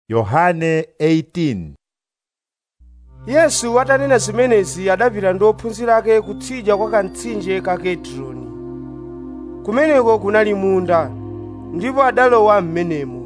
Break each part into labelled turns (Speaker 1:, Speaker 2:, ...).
Speaker 1: Yohane 18
Speaker 2: yesu atanena zimenezi adapita ndi ophunzira ake kutsidya kwa kamtsinje ka kedroni kumeneko kunali munda ndipo adalowa m'menemo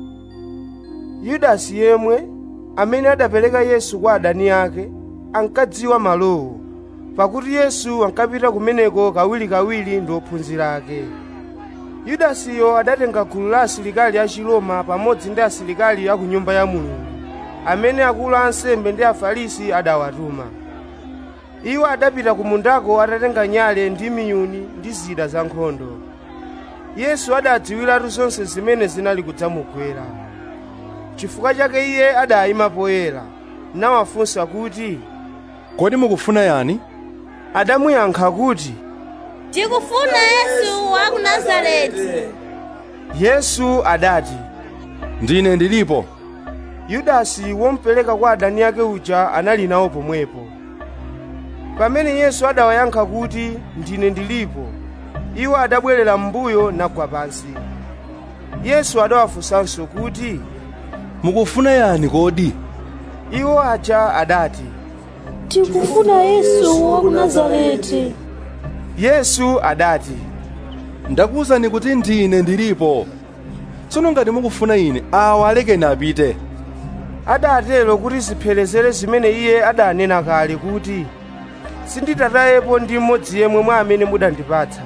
Speaker 2: yudasi yemwe amene adapereka yesu kwa adani ake ankadziwa malowo pakuti yesu ankapita kumeneko kawirikawiri ndi ophunzira ake yudasiyo adatenga gulu la asilikali a chiloma pamodzi ndi asilikali a ku nyumba ya mulungu amene akulu a ansembe ndi afarisi adawatuma iwo adapita ku mundako atatenga nyale ndi miyuni ndi zida za nkhondo yesu adadziwiratu zonse zimene zinali kudzamugwera chifukwa chake iye adayima poyera nawafunsa kuti
Speaker 3: kodi mukufuna yani
Speaker 2: adamuyankha kuti
Speaker 4: tikufuna yesu wa ku nazareti
Speaker 2: yesu adati
Speaker 3: ndine ndilipo
Speaker 2: yudasi womupereka kwa adani ake uja anali nawo pomwepo pamene yesu adawayankha kuti ndine ndilipo iwo adabwerera m'mbuyo nagwa pansi yesu adawafunsanso kuti
Speaker 3: mukufuna yani kodi
Speaker 2: iwo aja adati
Speaker 5: tikufuna yesu wa ku nazareti
Speaker 2: yesu adati
Speaker 3: ndakuwuzani kuti ndine ndilipo tsono ngati mukufuna ine awa alekeni apite
Speaker 2: adatero kuti ziphelezere zimene iye adanena kale kuti sinditatayepo ndi mmodzi yemwe mwa amene mudandipatsa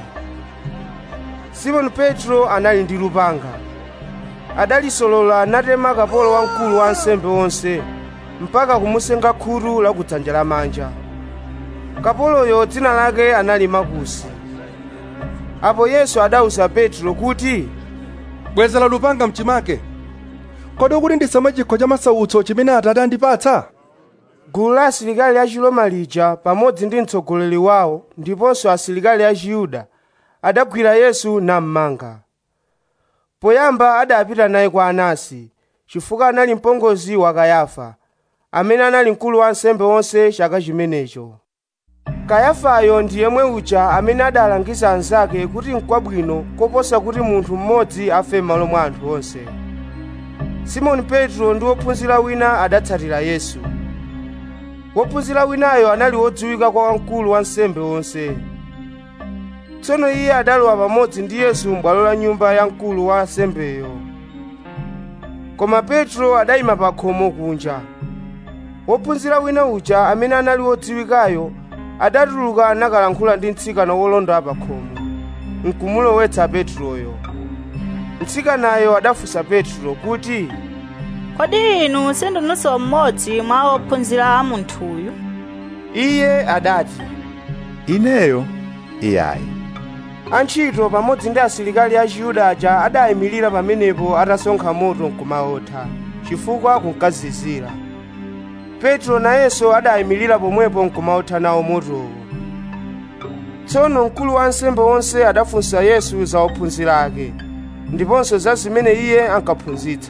Speaker 2: simoni petro anali ndi lupanga adalisolola natema kapolo wamkulu wa ansembe onse mpaka kumusenga khutu la kudzanja lamanja kapoloyo dzina lake anali makusi apo yesu adawuza petro kuti
Speaker 3: bwezera lupanga mchimake kodi ukuti ndisamwe chikho cha masautso chimene atate andipatsa
Speaker 2: gulu la asilikali a chiloma lija pamodzi ndi mtsogoleri wawo ndiponso asilikali a chiyuda adagwira yesu nammanga poyamba adapita naye kwa anasi chifukwa anali mpongozi wa kayafa amene anali mkulu wa ansembe onse chaka chimenecho kayafayo ndi yemwe uja amene adalangiza anzake kuti n'kwabwino koposa kuti munthu mmodzi afe m'malo mwa anthu onse simoni petro ndi wophunzira wina adatsatira yesu wophunzira winayo anali wodziwika kwa wamkulu wa ansembe onse tsono iye adalowa pamodzi ndi yesu m'bwalo la nyumba ya mkulu wa ansembeyo koma petro adayima pa khomo kunja wophunzira wina uja amene anali wodziwikayo adatuluka nakalankhula ndi mtsikana wolonda pa khomo nkumulowetsa petroyo mtsikanayo adafunsa petro kuti
Speaker 6: kodi inu sindinunso mmodzi mwa ophunzira a munthuyu
Speaker 2: iye adati
Speaker 1: Ineyo iyayi
Speaker 2: antchito pamodzi ndi asilikali a chiyuda aja adayimirira pamenepo atasonkha moto nkumaotha chifukwa kunkazizira petro nayenso adayimirira pomwepo nkumaotha nawo motowo tsono mkulu wa ansembe onse adafunsa yesu za ophunzira ake ndiponso za zimene iye ankaphunzitsa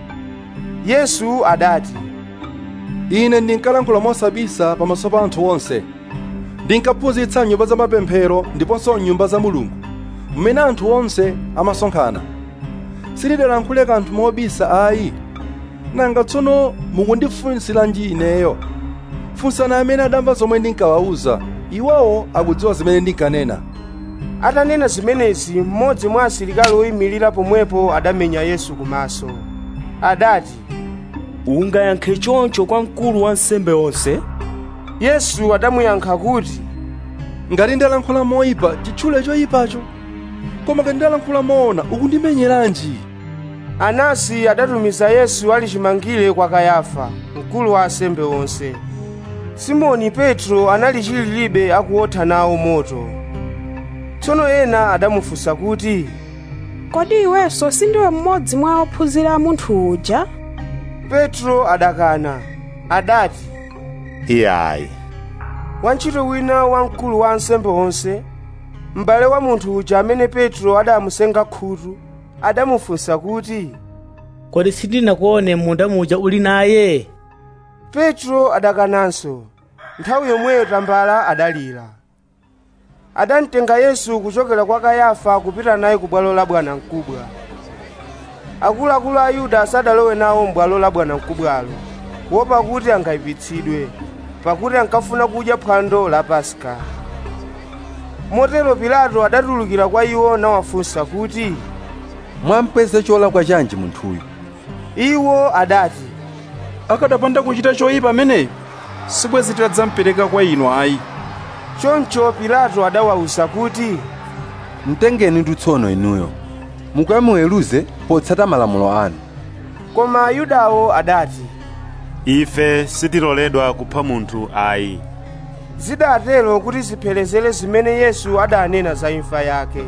Speaker 2: yesu adati
Speaker 3: ine ndinkalankhula mosabisa pamaso pa anthu onse ndinkaphunzitsa nyumba za mapemphero ndiponso nyumba za mulungu mmene anthu onse amasonkhana sindidalankhule kanthu mobisa ayi nanga tsono mukundifunsiranji ineyo funsani amene adamva zomwe ndinkawawuza iwowo akudziwa zimene ndinkanena
Speaker 2: atanena zimenezi mmodzi mwa asilikali oyimirira pomwepo adamenya yesu kumaso adati
Speaker 7: ungayankhe choncho kwa mkulu wa ansembe onse
Speaker 2: yesu adamuyankha kuti
Speaker 3: ngati ndalankhula moyipa chitchule choyipacho koma ngati ndalankhula moona ukundimenyeranji
Speaker 2: anasi adatumiza yesu ali chimangire kwa kayafa mkulu wa ansembe onse simoni petro anali chililibe akuotha nawo moto tsono ena adamufunsa kuti
Speaker 5: kodi iwenso sindiwe mmodzi mwa ophunzira a munthu uja
Speaker 2: petro adakana adati
Speaker 1: iyayi
Speaker 2: wantchito wina wamkulu wa ansembe onse m'bale wa munthu uja amene petro adamusenga khutu adamufunsa kuti
Speaker 8: kodi sindinakuone munda muja uli naye
Speaker 2: petro adakananso nthawi yomweyo tambala adalira adamtenga yesu kuchokera kwa kayafa kupita naye ku bwalo la bwanamkubwa akuluakulu a yuda sadalowe nawo m'bwalo la bwanamkubwalo kuopa kuti angayipitsidwe pakuti ankafuna kudya phwando la paska motero pilato adatulukira kwa iwo nawafunsa kuti
Speaker 3: mwampeza cholakwa chanji munthuyu
Speaker 2: iwo adati
Speaker 9: akadapanda kuchita choyipa ameneyo sibwezi tidadzampereka kwa inu ayi
Speaker 2: choncho pilato adawawuza kuti
Speaker 3: mtengeni ndi tsono inuyo mukamuweruze potsata malamulo anu
Speaker 2: koma ayudawo adati
Speaker 10: ife sitiloledwa kupha munthu ayi
Speaker 2: zidatero kuti ziphelezere zimene yesu adanena za imfa yake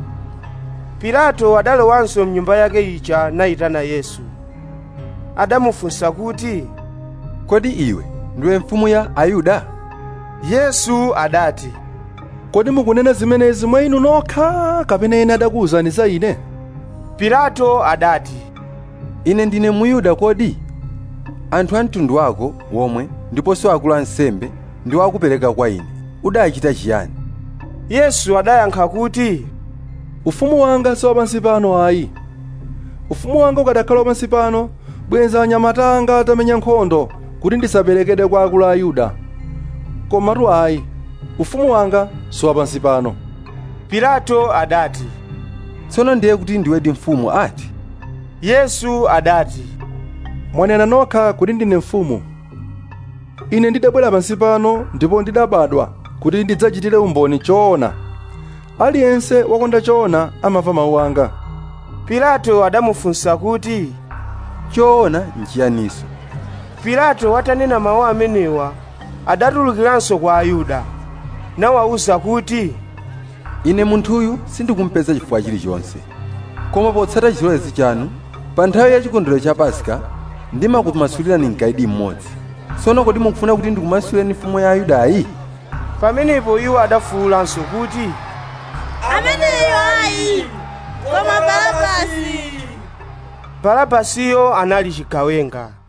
Speaker 2: pilato adalowanso mnyumba yake ija nayitana yesu adamufunsa kuti
Speaker 3: kodi iwe ndiwe mfumu ya ayuda
Speaker 2: yesu adati
Speaker 3: kodi mukunena zimenezi mwa inu nokha kapena ena adakuwuzani za ine
Speaker 2: pilato adati
Speaker 3: ine ndine muyuda kodi anthu a mtundu wako womwe ndiponso akulu ansembe ndi akupereka kwa ine udachita chiyani
Speaker 2: yesu adayankha kuti
Speaker 3: ufumu wanga si wapansi pano ayi ufumu wanga ukadakhala wapansi pano bwenza anyamata anga atamenya nkhondo kuti ndisaperekedwe kwa akulu a ayuda komatu ayi ufumu wanga si wapansi pano
Speaker 2: pilato adati
Speaker 3: tsono ndiye kuti ndiwedi mfumu ati
Speaker 2: yesu adati
Speaker 3: mwanena nokha kuti ndine mfumu ine ndidabwera pansi pano ndipo ndidabadwa kuti ndidzachitire umboni choona aliyense wakonda choona amamva mawu anga
Speaker 2: pilato adamufunsa kuti
Speaker 3: choona nchiyaniso
Speaker 2: pilato watanena mawu amenewa adatulukiranso kwa ayuda nawawuza kuti
Speaker 3: ine munthuyu sindikumpeza chifukwa chilichonse koma potsata chilolezo chanu pa nthawi ya chikondwerero cha paska ndimakumasulirani mkaidi mmodzi tsono kodi mukufuna kuti ndikumasulireni mfumu ya ayudayi
Speaker 2: pamenepo iwo adafuwulanso kuti
Speaker 4: ameneyo ayi koma barabasi
Speaker 2: barabasiyo anali chigawenga